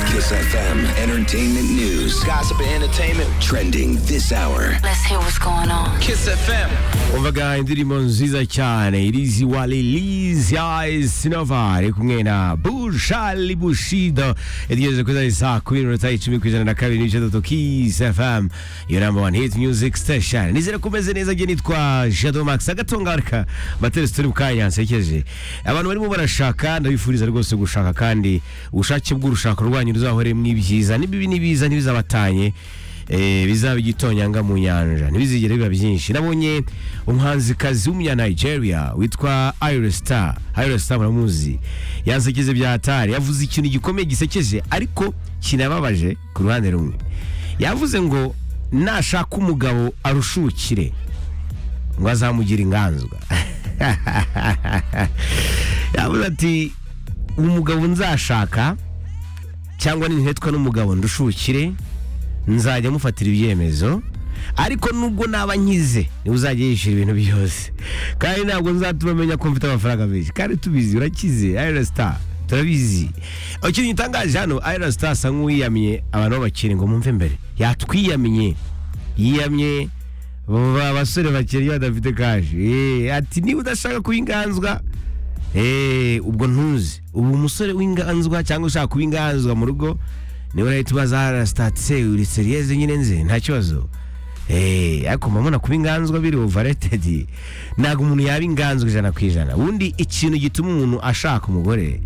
Kiss FM entertainment news, Gossip and entertainment. trending this hour. Let's hear what's going on. Kiss FM. umvaga indirimbo nziza cyane iriziwa liliza sinova iri kumwe na bushali bushido itegereje ko izari saa kumi n'iminota icumi ku ijana na kabiri n'ibice tatu kisi fm yo namba wani hiti music station nizere ko umeze neza njye nitwa jado max agatungarika materesi turi mu kanya nsekeje abantu barimo barashaka ndabifuriza rwose gushaka kandi ubushake bw'urushako rwanyu ruzahoremo ibyiza n'ibibi n'ibiza ntibizabatanye Eh, bizaba igitonyanga mu nyanja ntibizigere biba byinshi nabonye umuhanzikazi w'umunya Nigeria witwa Iris Star Iris Star muramuzi yansekeje bya hatari yavuze ikintu gikomeye gisekeje ariko kinababaje ku ruhande rumwe yavuze ngo nashaka umugabo arushukire ngo azamugira inganzwa yavuze ati umugabo nzashaka cyangwa nintetwa n'umugabo ndushukire nzajya mufatira ibyemezo ariko nubwo naba nkize niwe uzajya yishyura ibintu byose kandi ntabwo nzatuma amenya ko mfite amafaranga menshi kandi tubizi urakize ayira sita turabizi ikintu gitangaje hano ayira sita asa nk'uwiyamye abantu b'abakire ngo mwumve mbere yatwiyamye yiyamye ba- abasore bakiri iyo badafite kaje Eh, ati niba udashaka kuba inganzwa Eh, ubwo ntuzi ubu umusore w'inganzwa cyangwa ushaka kuba inganzwa mu rugo niwe urahita ubaza arasitatse uri seriyeze nyine nze nta kibazo Eh, ariko mba mbona kuba inganzwa biri overrated ntabwo umuntu yaba inganzwa ijana ku ijana ubundi ikintu gituma umuntu ashaka umugore